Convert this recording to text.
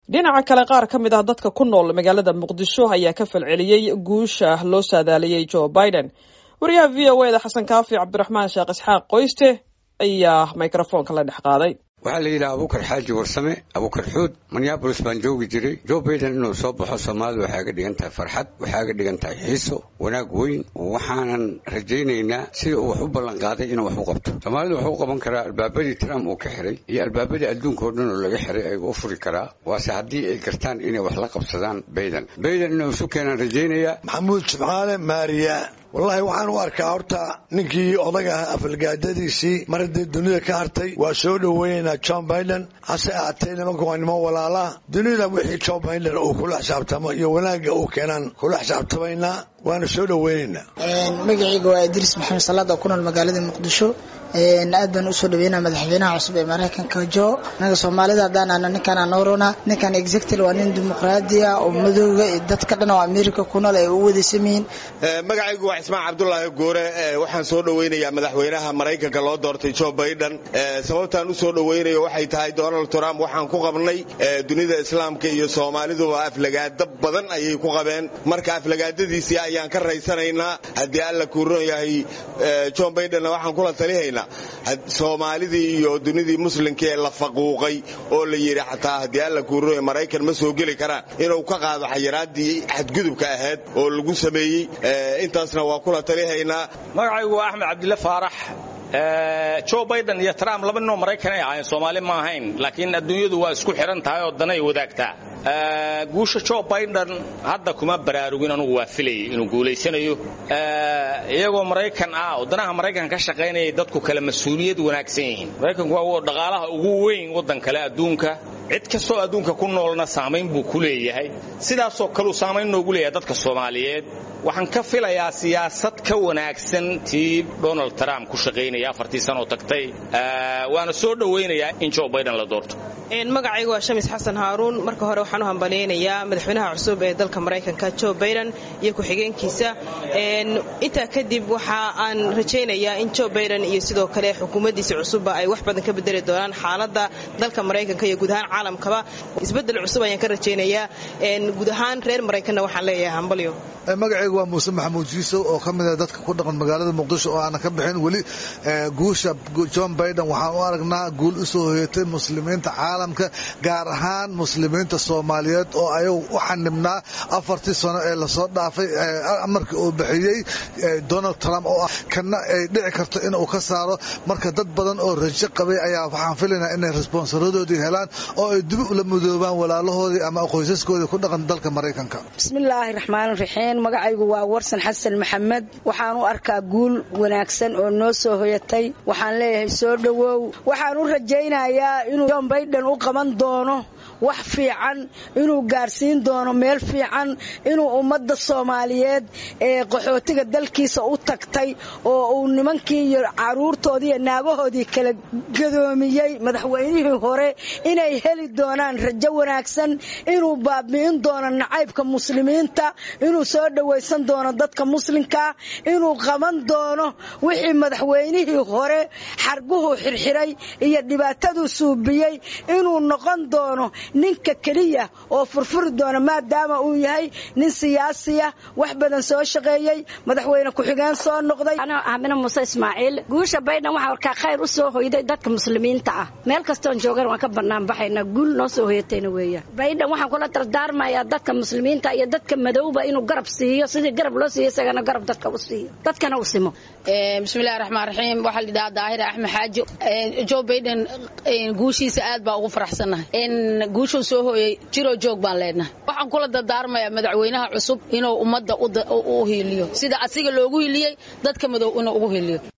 dhinaca kale qaar ka mid ah dadka ku nool magaalada muqdisho ayaa ka falceliyey guusha loo saadaaliyey joe biden wariyaha v o eda xasan kaafi cabdiraxmaan sheekh isxaaq qoyste ayaa microfoonka la dhex qaaday waxaa la yidhaha abukar xaaji warsame abukar xuud minneabolis baan joogi jiray joe baiden inuu soo baxo soomaalidu waxay ga dhigan tahay farxad waxay ga dhigan tahay xiiso wanaag weyn waxaanan rajaynaynaa sida uu wax u ballan qaaday inuu wax u qabto soomaalidu wuxuu u qaban karaa albaabadii trump uu ka xiray iyo albaabadii adduunka oo dhan oo laga xiray ayuu u furi karaa waase haddii ay gartaan inay wax la qabsadaan baiden baiden inuu isu keenaan rajaynayaa maxamuud jimcaale maariya wallaahi waxaan u arkaa horta ninkii odag ah afalgaadadiisii mar haddii dunida ka hartay waa soo dhoweynaynaa john biden hase ahaatee nimanka waa niman walaalaa dunida wixii john biden uu kula xisaabtamo iyo wanaagga uu keenaan kula xisaabtamaynaa waana soo dhoweynaynaa magacayga waa idriis maxamed salaad oo ku nool magaalada muqdisho aad baan usoo dhaweynaa madaxweynaha cusub ee maraykanka jo anaga soomaalida haddaanana ninkaan anorona ninkan executive waa nin dimuqraadiya oo madooga dadka dhan oo america ku nool ay u wadaysan yihiin magacaygu waa cismaan cabdulaahi goore waxaan soo dhoweynayaa madaxweynaha maraykanka loo doortay joe biden sababtaan u soo dhoweynayo waxay tahay donald trump waxaan ku qabnay dunida islaamka iyo soomaaliduba aflagaado badan ayay ku qabeen marka aflagaadadiisii ayaan ka raysanaynaa haddii alla kuuron yahay john bidenna waxaan kula talihaynaa soomaalidii iyo dunidii muslimka ee la faquuqay oo la yidhi xataa haddii alla kuuron maraykan ma soo geli karaan inuu ka qaado xayiraadii xadgudubka ahayd oo lagu sameeyey intaasna waa kula talihaynaa magacaygu waa axmed cabdille faarax joe biden iyo trump laba ninoo maraykan ay ahayn soomaali ma ahayn laakiin adduunyadu waa isku xihan tahay oo danay wadaagtaa guusha joe biden hadda kuma baraarugin anugu waa filayay inuu guulaysanayo iyagoo maraykan ah oo danaha maraykan ka shaqaynayay dadku kale mas-uuliyad wanaagsan yihiin maraykanku waa dhaqaalaha ugu weyn waddan kale adduunka cid kastoo adduunka ku noolna saamayn buu ku leeyahay sidaasoo kaleu saamayn noogu leeyahay dadka soomaaliyeed waxaan ka filayaa siyaasad ka wanaagsan tii donald trump ku shaqaynaya afartii sanoo tagtay waana soo dhowaynayaa in joe biden la doorto magacaygu waa shamis xasan haaruun marka hore waxaan u hambalyaynayaa madaxweynaha cusub ee dalka maraykanka joe biden iyo ku-xigeenkiisa intaa kadib waxa aan rajaynayaa in joe biden iyo sidoo kale xukuumaddiisa cusubba ay wax badan ka bedeli doonaan xaaladda dalka maraykanka iyo guud ahaan caalamkaba isbedel cusub ayaan ka rajaynayaa guud ahaan reer maraykanna waxaan leeyahay hambalyo magacaygu waa muuse maxamuud jiisow oo ka mid ah dadka ku dhaqan magaalada muqdisho oo aanan ka bixin weli guusha john biden waxaan u aragnaa guul u soo hoyatay muslimiinta caalamka gaar ahaan muslimiinta soomaaliyeed oo ayagu u xanibnaa afartii sano ee lasoo dhaafay amarkii uu bixiyey donald trump oo ah kana ay dhici karto inuu ka saaro marka dad badan oo rajo qabay ayaa waxaan filaynaa inay responsaradoodii helaan oo ay dibi ula mudoobaan walaalahoodii ama qoysaskoodii ku dhaqan dalka maraykanka bismillaahi raxmaan raxiim magacaygu waa warsan xasan maxamed waxaan u arkaa guul wanaagsan oo noo soo hoyatay waxaan leeyahay soo dhowow waxaan u rajaynayaa inuu john biden u qaban doono wax fiican inuu gaarsiin doono meel fiican inuu ummadda soomaaliyeed ee qaxootiga dalkiisa u tagtay oo uu nimankii iyo caruurtoodii iyo naagahoodii kala gadoomiyey madaxweynihii hore inay heli doonaan rajo wanaagsan inuu baabi'in doono nacaybka muslimiinta inuu soo dhowaysan doono dadka muslimkaa inuu qaban doono wixii madaxweynihii hore xarguhu xirxiray iyo dhibaataduu suubiyey inuu noqon doono ninka keliya oo furfuri doona maadaama uu yahay nin siyaasiya wax badan soo shaqeeyey madaxweyne ku-xigeen soo noqday amina muuse ismaaciil guusha baydhan waxaa warkaa khayr u soo hoyday dadka muslimiinta ah meel kastoon joogan waan ka banaanbaxaynaa guul noo soo hoyatayna weeya baydhan waxaan kula dardaarmayaa dadka muslimiinta iyo dadka madowba inuu garab siiyo sidii garab loo siiyo isagana garab dadka u siiyo dadkana u simo bismillahi raxmaan raxiim waxaa la yidhaha daahir axmed xaaji joe baiden guushiisa aad baa ugu faraxsannahay guushuu soo hooyey jiroo joog baan leenahay waxaan kula dardaarmayaa madaxweynaha cusub inuu ummadda u hiiliyo sida asiga loogu hiiliyey dadka madow inuu ugu hiiliyo